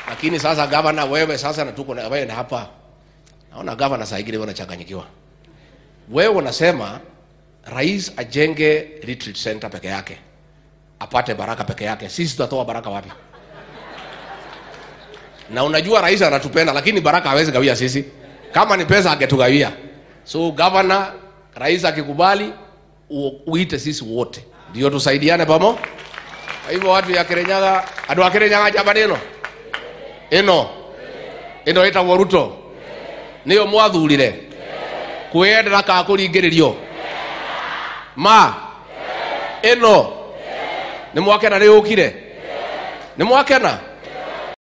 lakini sasa gavana wewe sasa na tuko na wewe na hapa naona gavana saa ingine wanachanganyikiwa wewe unasema rais ajenge retreat center peke yake apate baraka peke yake sisi tutatoa baraka wapi na unajua rais anatupenda lakini baraka hawezi gawia sisi kama ni pesa angetugawia so gavana rais akikubali u- uite sisi wote ndio tusaidiane pamo kwa hivyo watu ya kirenyaga andu a kirenyaga njamba ino ino ino ĩtagwo ruto nĩyo mwathurire kwĩyendera ka kũringĩrĩrio ma ĩno nĩ mwakena nĩ yũkire nĩ mwakena